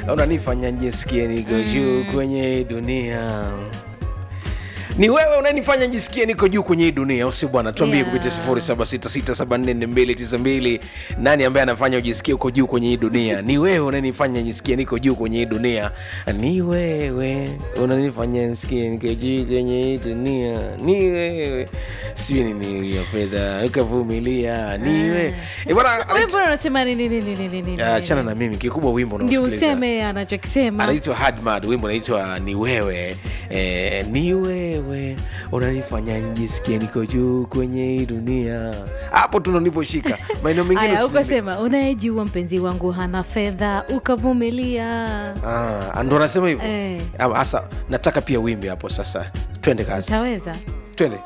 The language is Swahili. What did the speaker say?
unanifanya njisikie niko juu kwenye hii dunia ni wewe unanifanya njisikie niko juu kwenye hii dunia au si bwana tuambie Yeah. kupitia 0766744292 nani ambaye anafanya ujisikie uko juu kwenye hii dunia ni wewe unanifanya njisikie niko juu kwenye hii dunia ni wewe unanifanya nisikie niko juu kwenye hii dunia ni wewe sijui nini hiyo fedha ukavumilia ni wewe Eh, bwana Wewe mbona unasema nini nini nini nini? Ah, achana na mimi kikubwa wimbo Ndio unaosikiliza. useme anachokisema. anaitwa hadmad wimbo unaitwa ni wewe eh, ni wewe unanifanya njisikie niko juu kwenye hii dunia hapo tu ndo niposhika maeneo mengine Aya, usiniambie. ukasema unayejua mpenzi wangu hana fedha ukavumilia. Ah, ndo anasema hivyo Eh. Ah, sasa nataka pia wimbe hapo sasa twende kazi Utaweza? twende